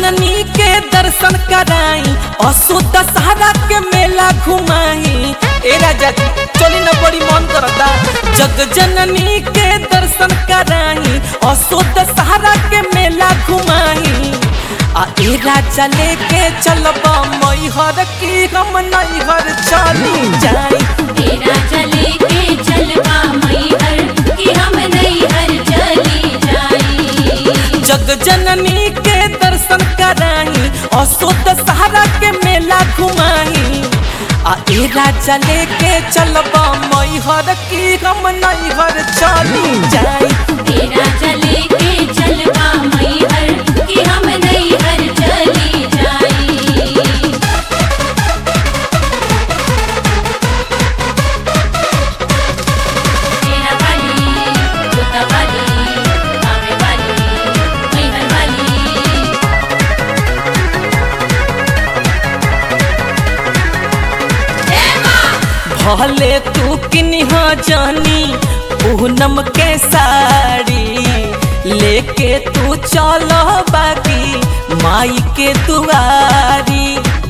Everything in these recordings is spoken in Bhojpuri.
जननी के दर्शन कराई असो दशहरा के मेला घुमाई ए राजा जी चली न बड़ी मन करता जग जननी के दर्शन कराई असो दशहरा के मेला घुमाई आ ए राजा लेके चलबा मैहर की हम नैहर चली जाई तेरा चले के चलवा मैहर कि हम नैहर चली जाई जग जननी के दर्शन कराई असो दशहरा के मेला घुमाई आ ए राजा लेके चलबा मैहर की हम नैहर चली जाई तेरा चले के चलवा मैहर कि हम नैहर चली जाई तेरा वाली जोता वाली आवे वाली मैहर वाली भले तू किन्ह जानी पूनम के साड़ी लेके तू चल बाकी माई के दुआरी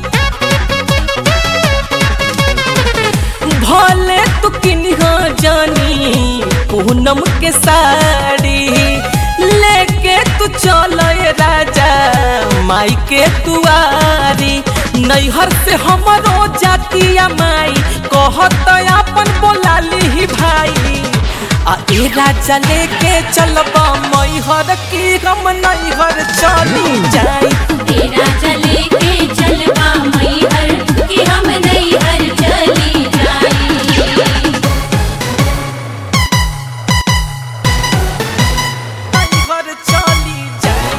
भले तू किन्ह जानी पूनम के साड़ी लेके तू चल राजा माई के दुआरी नैहर से हमरो जातिया माई कहत अपन बोलाली ही भाई आ ए राजा लेके चलबा मैहर की हम नैहर चली जाई तेरा चले के चलवा मैहर कि हम नैहर चली जाई नैहर चली जाई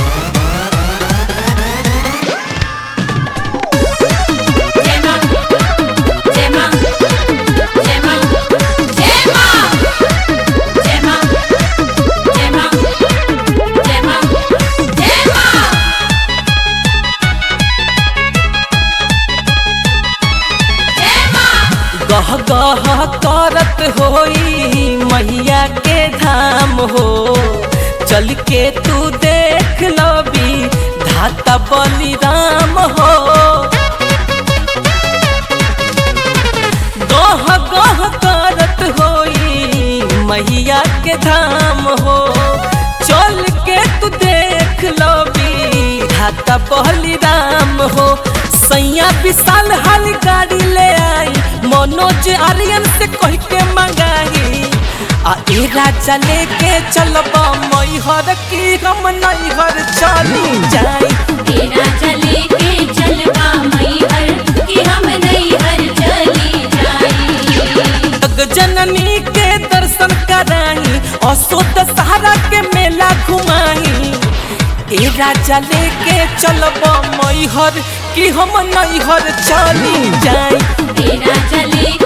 जय मां जय मां जय मां जय मां जय मां जय मां जय मां जय मां जय मां गह गह करत होई मैया के धाम हो चल के तू देख लबी धाता बलिराम हो गह गह करत होई मैया के धाम हो चल के तू देख लबी धाता बलिराम हो सैया विशाल हाल गाड़ी ले आई मनोज आर्यन से कह के मंगाई आ ए राजा लेके चलबा मैहर की हम नैहर चली जाई तेरा चले के चलवा मैहर कि हम नैहर चली जाई जग जननी के दर्शन कराई असो दशहरा के मेला घुमाई ए राजा लेके चलबा मैहर की हम नैहर चली जाई तेरा चले